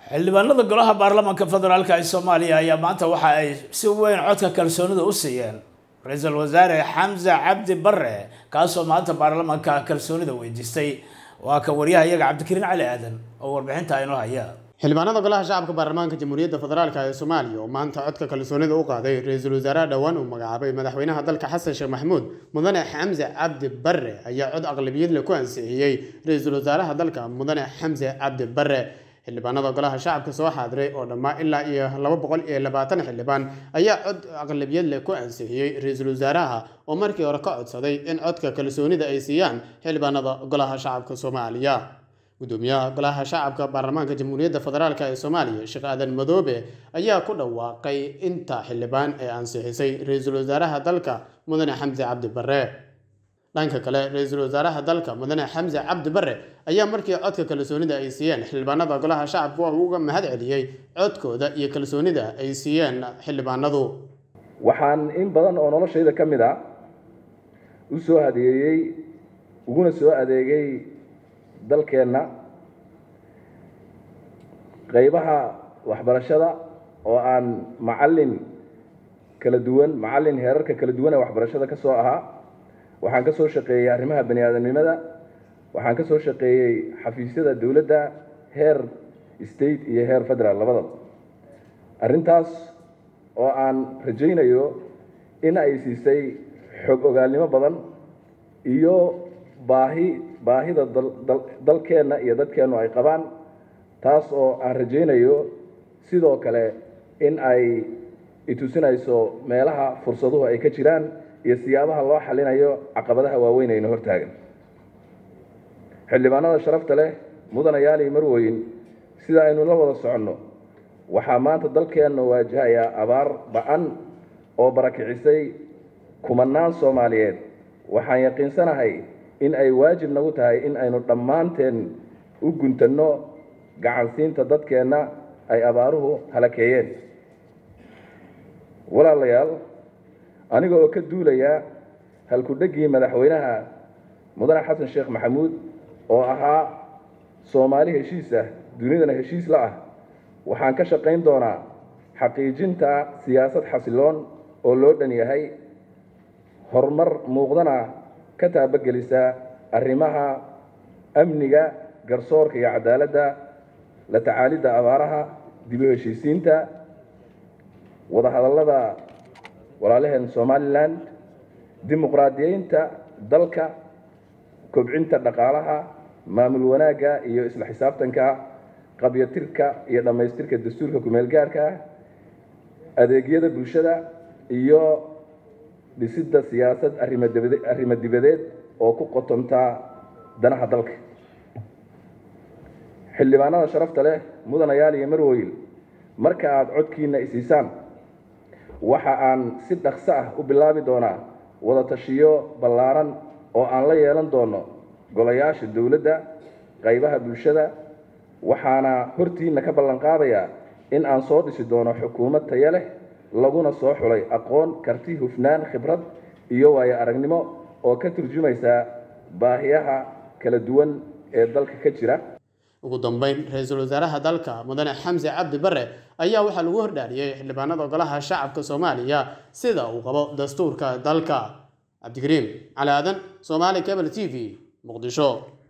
xildhibaanada golaha baarlamaanka federaalk ee soomaaliya ayaa maanta waxa ay si weyn codka kalsoonida u siiyeen ra-iisul wasaare xamse cabdi bare kaasoo maanta baarlamaanka kalsoonida weydiistay waa kan waryaha iyaga cabdikariin cali aadan oo warbixinta inoo haya xildhibaanada golaha shacabka baarlamaanka jamhuuriyadda federaalk ee soomaaliya oo maanta codka kalsoonida u qaaday ra-iisul wasaaraha dhowaan uu magacaabay madaxweynaha dalka xasan sheekh maxamuud mudane xamse cabdi bare ayaa cod aqlabiyad leh ku ansixiyey ra-iisul wasaaraha dalka mudane xamse cabdi bare xildhibaanada golaha shacabka soo xaadiray oo dhammaa ilaa iyo laba boqol iyo labaatan xildhibaan ayaa cod aqlabiyad leh ku ansixiyey ra-iisul wasaaraha oo markii hore ka codsaday in codka kalsoonida ay siiyaan xildhibaanada golaha shacabka soomaaliya gudoomiyaha golaha shacabka baarlamaanka jamhuuriyadda federaalk ee soomaaliya sheekh aadan madoobe ayaa ku dhawaaqay inta xildhibaan ee ansixisay ra-iisul wasaaraha dalka mudane xamse cabdi bare dhanka kale ra-iisul wasaaraha dalka mudane xamse cabdi bare ayaa markii codka kalsoonida ay siiyeen xildhibaanada golaha shacabka waa uga mahad celiyey codkooda iyo kalsoonida ay siiyeen xildhibaanadu waxaan in badan oo noloshayda ka mid a u soo adeeyey uguna soo adeegay dalkeenna qaybaha waxbarashada oo aan macallin kala duwan macallin heerarka kala duwan ee waxbarashada ka soo ahaa waxaan ka soo shaqeeyey arrimaha bani aadamnimada waxaan ka soo shaqeeyey xafiisyada dowladda heer state iyo heer federal labadaba arrintaas oo aan rajaynayo in ay siisay xog ogaalnimo badan iyo baahi baahida dalkeenna iyo dadkeennu ay qabaan taas oo aan rajaynayo sidoo kale in ay itusinayso meelaha fursaduhu ay ka jiraan iyo siyaabaha loo xalinayo caqabadaha waaweyn ayna hortaagan xildhibaanada sharafta leh mudanayaali marweyn sida aynu la wada soconno waxaa maanta dalkeenna waajahayaa abaar ba-an oo barakicisay kumanaan soomaaliyeed waxaan yaqiinsanahay in ay waajib nagu tahay in aynu dhammaanteen u guntanno gacansiinta dadkeenna ay abaaruhu halakeeyeen walaalayaal aniga oo ka duulaya halku-dheggii madaxweynaha mudane xasan sheekh maxamuud oo ahaa soomaali heshiis ah dunidana heshiis la ah waxaan ka shaqayn doonaa xaqiijinta siyaasad xasiloon oo loo dhan yahay horumar muuqdana ka taabagelisa arrimaha amniga garsoorka iyo cadaaladda la tacaalidda abaaraha dib u heshiisiinta wadahadallada walaalaheen somalilan dimuqraadiyeynta dalka kobcinta dhaqaalaha maamul wanaagga iyo isla xisaabtanka qabyatirka iyo dhammaystirka dastuurka kumeel gaarka adeegyada bulshada iyo dhisidda siyaasad arrimo dibadeed oo ku qotonta danaha dalka xildhibaanada sharafta leh mudanayaal iyo marwoyl marka aada codkiina isiisaan waxa aan si dhaqso ah u bilaabi doonaa wada tashiyo ballaaran oo aan la yeelan doono golayaasha dowladda qaybaha bulshada waxaana hortiina ka ballan qaadayaa in aan soo dhisi doono xukuumad taya leh laguna soo xulay aqoon karti hufnaan khibrad iyo waayo aragnimo oo ka turjumaysa baahiyaha kala duwan ee dalka ka jira ugu dambeyn ra-iisul wasaaraha dalka mudane xamse cabdi bare ayaa waxaa lagu hordhaariyey xildhibaanada golaha shacabka soomaaliya sida uu qabo dastuurka dalka cabdikariim cali aadan somaali cable t v muqdisho